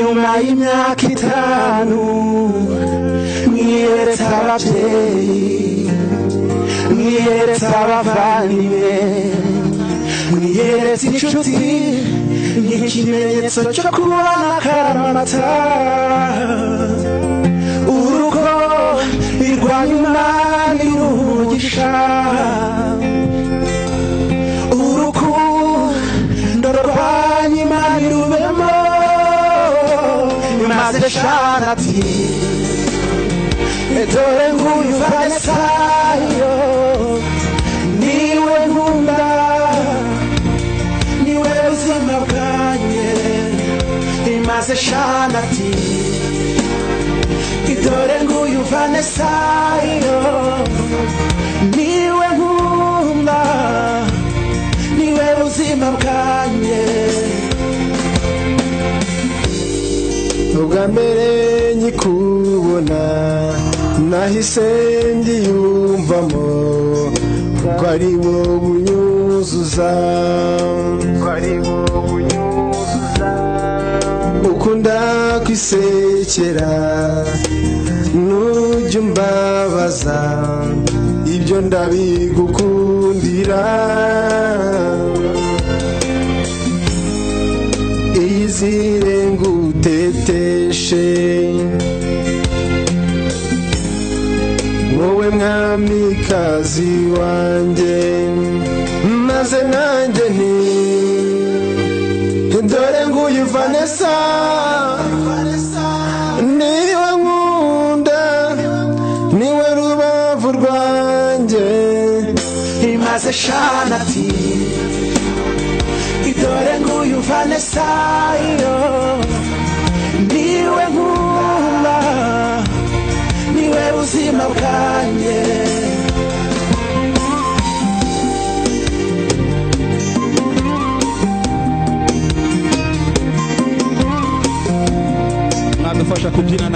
y'imyaka itanu mwiyeretse ababyeyi mwiyeretse abavandimwe mwiyeretse inshuti ni ikimenyetso cyo kubona akaramata urugo birwanya umwami n'umugisha urukundo rwanyu imana irubemo maze shana ati dore nguyu vanesayo niwe nkunda niwe buzima bwanjye maze shana ati dore nguyu vanesayo niwe nkunda niwe buzima bwanjye ubwa mbere nkikubona nahise ndiyumvamo ko ari wowe unyuzuza ko ari wowe unyuzuza ukunda kwisekera nujya umbabaza ibyo ndabigukundira iyizire nguteteshe wowe mwamikazi wanjye maze nanjye nti dore nguyu vanessa niwe nkunda niwe rubavu rwanjye imaze shana ati dore nguyu vanesayo niwe nkunda niwe buzima bwanjye mwadufasha kubyina